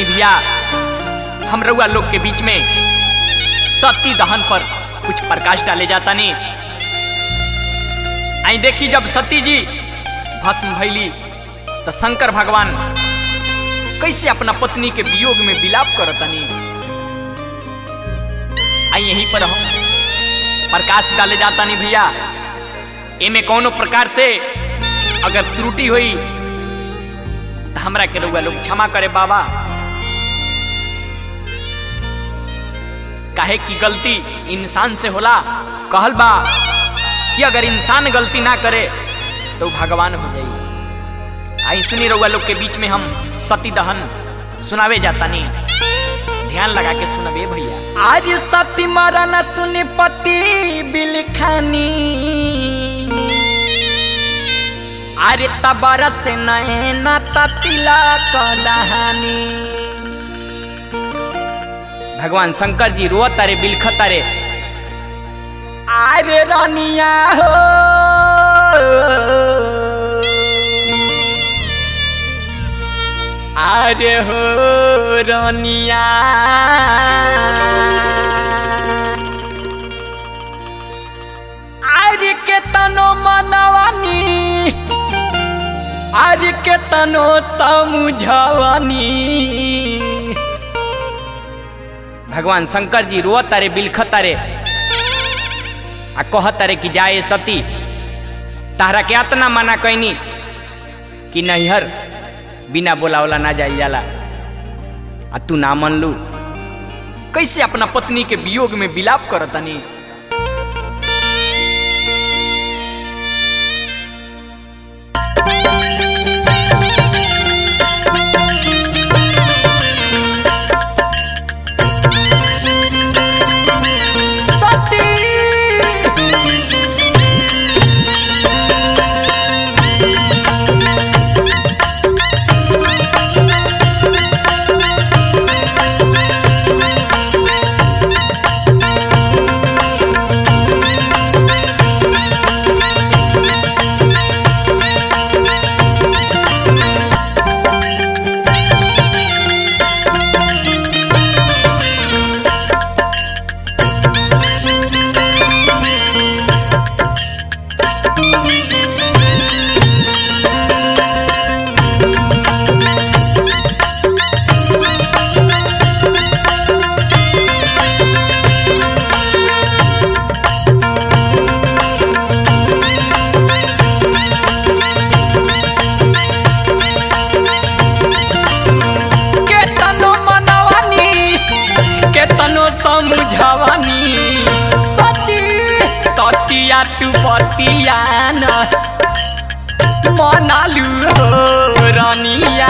आई भैया हम रउआ लोग के बीच में सती दहन पर कुछ प्रकाश डाले जाता नहीं आई देखी जब सती जी भस्म भैली तो शंकर भगवान कैसे अपना पत्नी के वियोग में विलाप करतनी आई यहीं पर हम प्रकाश डाले जाता नहीं भैया एमे कौनो प्रकार से अगर त्रुटि हुई तो हमरा के रउआ लोग क्षमा करे बाबा काहे की गलती इंसान से होला कहल बा कि अगर इंसान गलती ना करे तो भगवान हो जाई आई सुनी रउआ लोग के बीच में हम सती दहन सुनावे जाता नहीं ध्यान लगा के सुनबे भैया आज सती मरन सुनि पति बिलखानी अरे तबर से नैना ततिला कलहानी भगवान शंकर जी रोअत तारे बिलखत तारे अरे रनिया हो अरे हो रनिया अरे के तनो मनवानी अरे के तनो समझवानी भगवान शंकर जी रोअत तारे बिलखत तारे आ कहत तारे कि जाए सती तारा के अतना मना कैनी कि नैहर बिना बोलावला ना जाई जाला आ तू ना मन लू कैसे अपना पत्नी के वियोग में विलाप करतनी के तनो मनवानी के तनो समझवानी सती सतिया तू पतिया न मनालू हो रनिया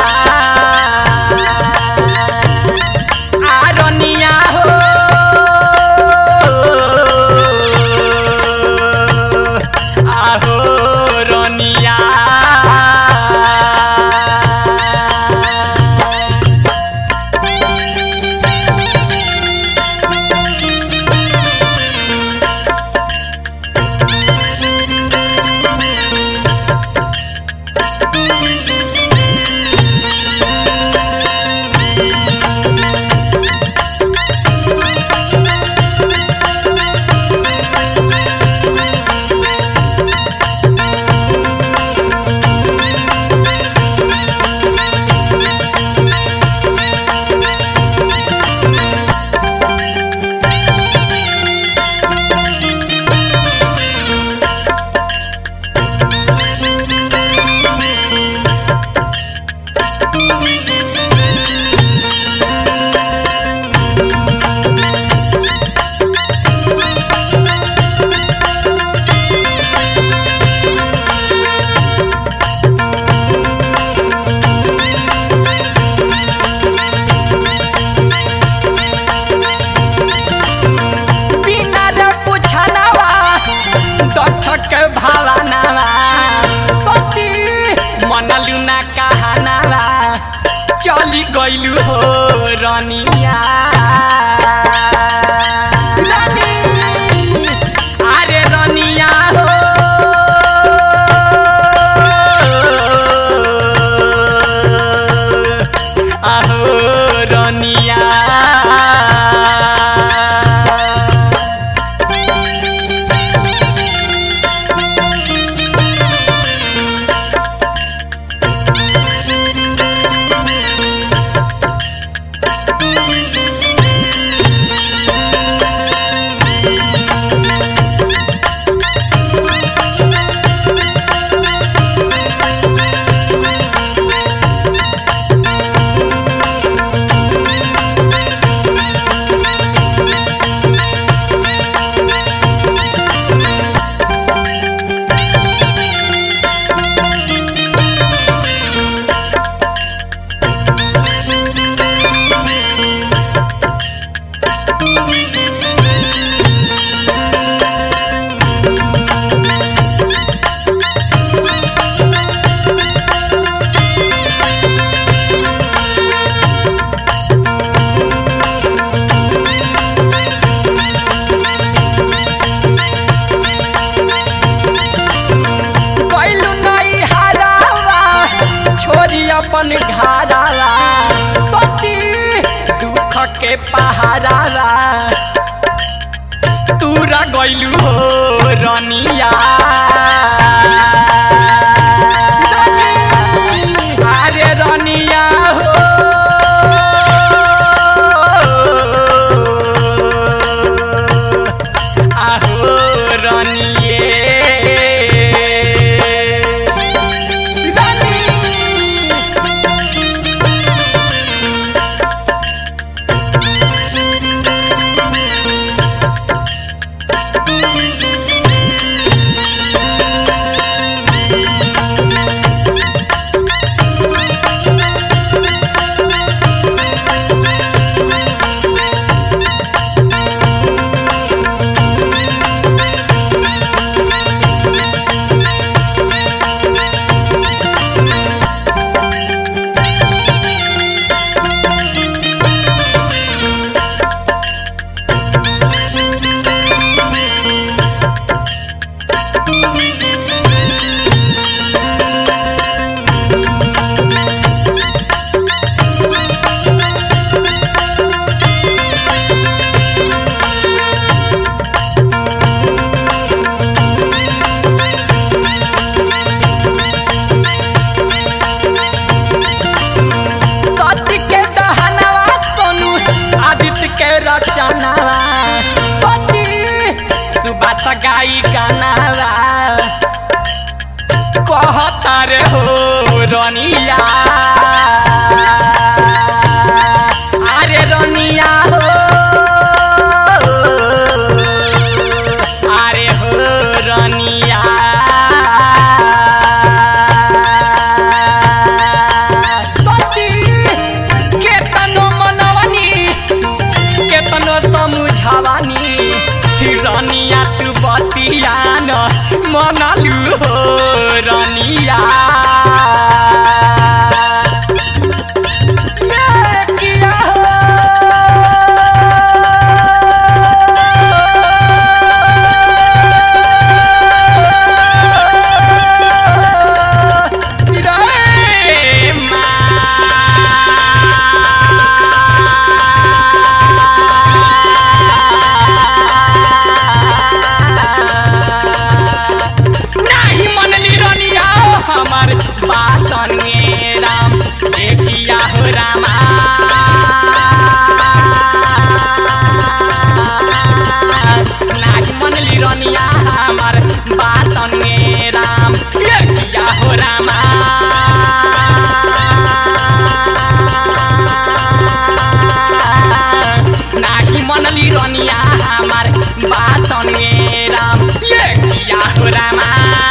आ रनिया हो आहो रनिया बिना रे पुछनावा दक्ष के भावनावा सती मनलू ना कहनावा चली गइलू हो रनिया रानी, अरे रनिया हो आहो अपन घाराला सती दुख के पहाराला तूरा गइलू हो रनिया अरे रनिया हो आहो रनिए सती के दहनवा सोनू आदित्य के रचनावा सती सुबह सगाई गानावा कहता रे हो रनिया अरे रनिया हो अरे हो रनिया सती केतनो मनवनी केतनो समुझावानी रनिया तू बतिया न मनलू हो रनिया ये किया हो रे नाही मनली रनिया हमार बात राम देखिया हो रामा नाही मनली रनिया हमार बात राम देखिया हो रामा नाही मनली रनिया हमार बात राम ये किया हो रामा